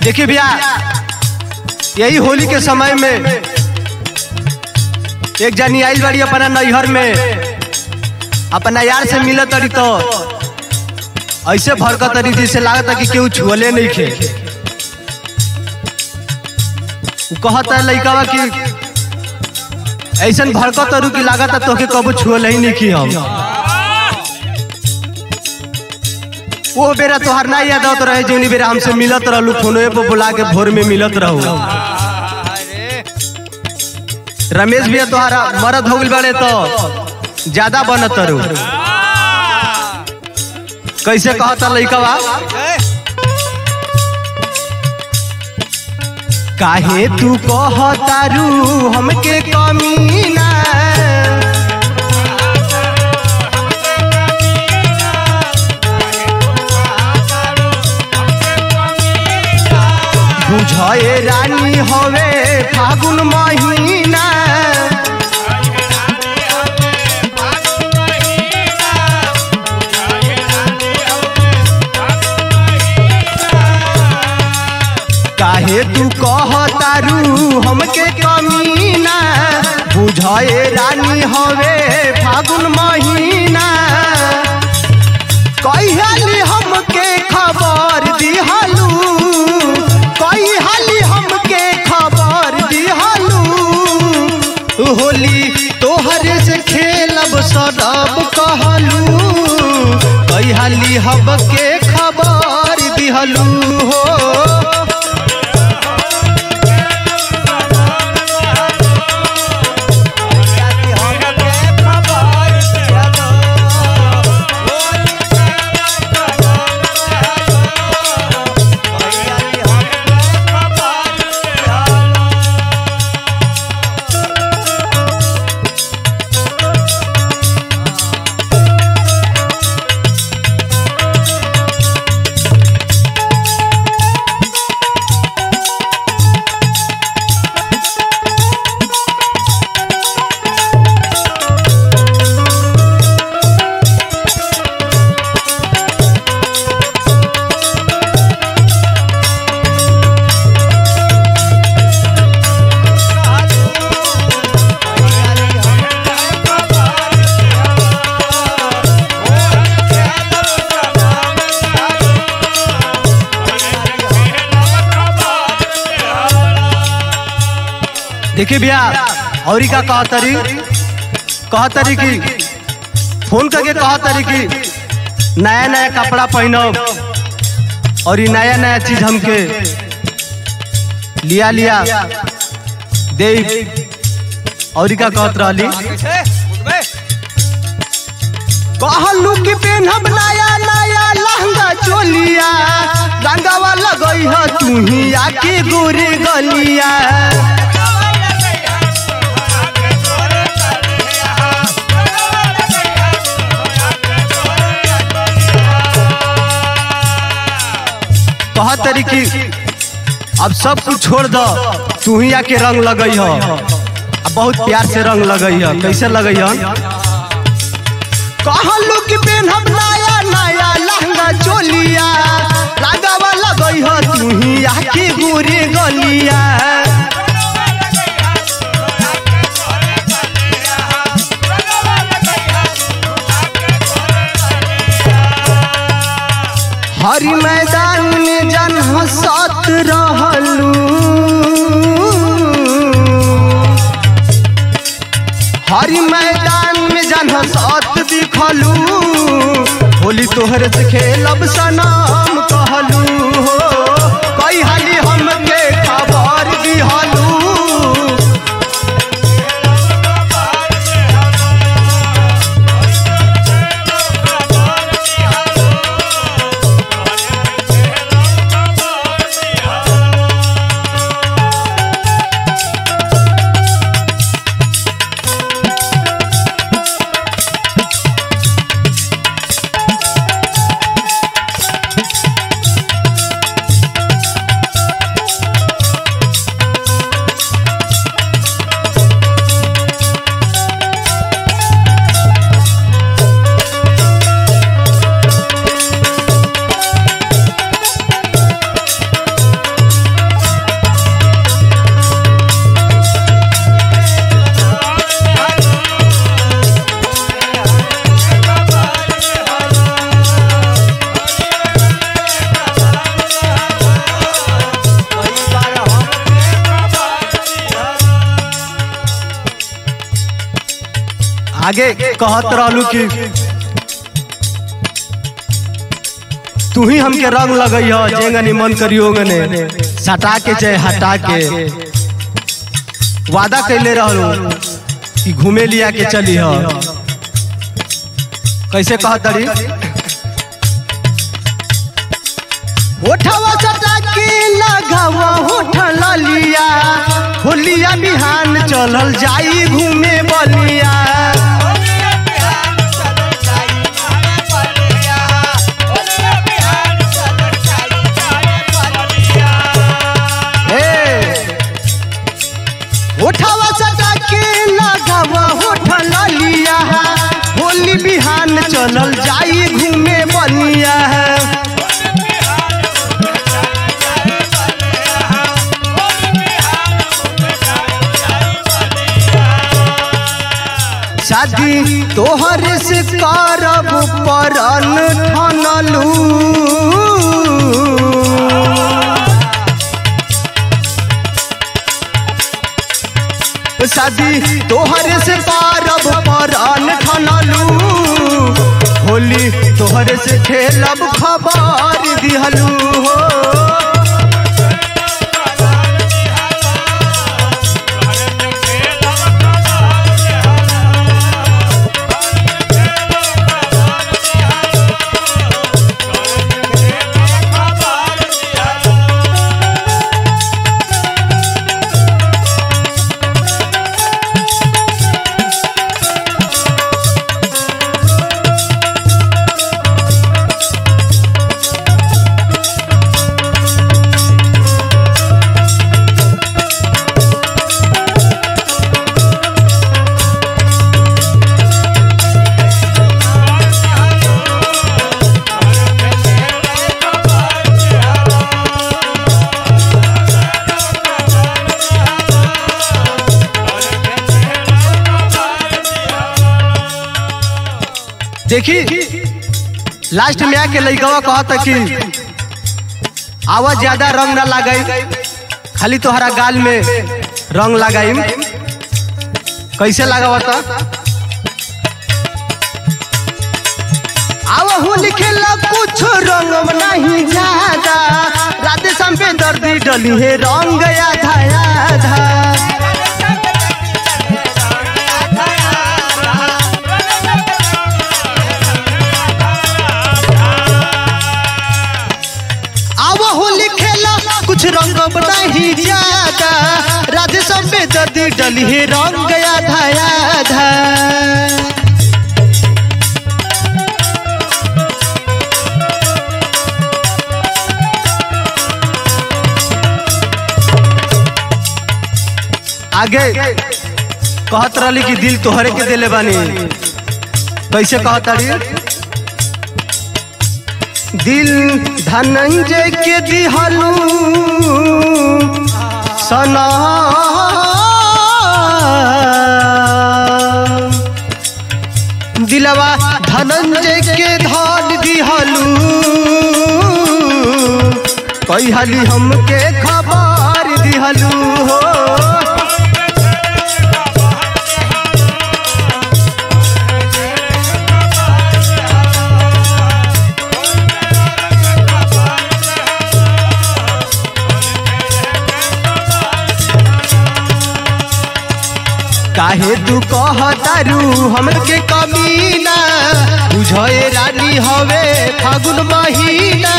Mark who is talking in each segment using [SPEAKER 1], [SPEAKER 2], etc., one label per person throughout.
[SPEAKER 1] देखिए भैया यही होली के समय में एक जनी आइल बाड़ी अपना नैहर में अपना यार से मिलत तरी तो ऐसे भड़कत तरी जैसे लागत कि केहू छुअले नहीं खे उ कहत है लइकावा कि ऐसन भड़कत तरू कि लागत है तोके कबो छुअल ही नहीं की हम वो बेरा तोहर ना याद आवत रहे जौनी बेरा हमसे मिलत रहलू फोनवे पे बुला के भोर में मिलत रहू रमेश भैया तोहरा मरद हो गइल बाड़े तो ज्यादा बनत रहू कैसे कहता लइकवा काहे तू कहतारू हमके कमीना बुझे रानी हवे फागुन महीना काहे तू कहतारू हमके कमीना बुझे रानी हवे फागुन महीना कहियाली हमके खबर दिहलू कहियाली हमके खबर दिहलू होली तोहरे से खेलब सदब कहलू कहियाली हमके खबर दिहलू हो देखिए भैया और का कहतरी कहतरी कि फोन करके कहतरी कि नया नया कपड़ा पहनब और ये नया नया चीज हमके लिया लिया दे और का कहत रहली कहलू कि पेनहब नया नया लहंगा चोलिया रंगावा लगई ह तू ही आके गोरे गलिया कह तरी कि अब सब कुछ छोड़ दो तू ही आके रंग लगई हो अब बहुत प्यार से रंग लगई हो कैसे लगई हो कहलू कि पेनहब नया नया लहंगा चोलिया लगावा लगई हो तू ही आके गोरे गलिया हरी मैदान में जन हंसत रहलू हरी मैदान में जन हंसत दिखलू होली तोहरे से खेलब सनाम कहलू हो कई हाली हमके खबर दिहलू आगे कहत रहलू कि तू ही हमके रंग लगई हो जेंगनी मन करियो गने सटा के चाहे हटा के वादा कैले रहलू कि घूमे लिया के चली हो कैसे कहत रही ओठवा सटा के लगावा होठ लिया होलिया बिहान चलल जाई घूमे बलिया उठावा सटा के लगावा होठ लिया होली बिहान चलल जाई घूमे बनिया शादी तोहर से करब परन ठनलू शादी तोहरे से पारब परन ठनलू होली तोहरे से खेलब खबर दिहलू हो देखी लास्ट में आके लइकवा कहता कि आवाज ज्यादा रंग ना लगाई खाली तोहरा गाल में रंग लगाई कैसे लगावता आवा होली खेला कुछ रंग नहीं ज्यादा राधे शाम पे दर्दी डली है रंग आधा आधा आवा होली खेला कुछ रंग नहीं ज्यादा राधे सब पे दर्दी डली है रंग आधा आधा आगे कहत रहली कि दिल तोहरे के दिले बानी कैसे कहत रही दिल धनंजय के दिहलू सना दिलवा धनंजय के धन दिहलू कहली हमके खबर दिहलू हो काहे तू कहतारू हमके कमीना बुझे रानी हवे फागुन महीना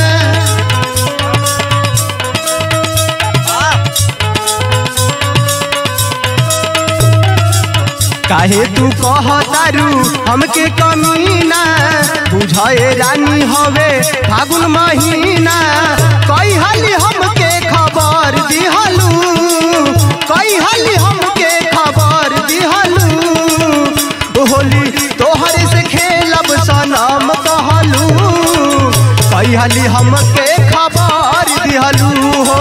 [SPEAKER 1] काहे तू कहतारू हमके कमीना बुझे रानी हवे फागुन महीना कई हाली हमके खबर दिहलू कई हाली हमके खबर दिहलू होली तोहर से खेलब सनम कहलू कई हाली हमके खबर दिहलू हो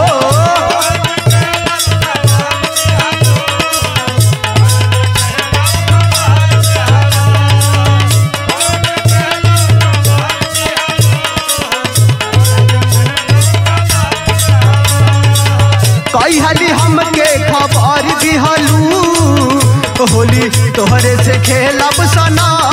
[SPEAKER 1] कई हाली हमके खबर दिहलू होली तोहरे से से खेलब सनम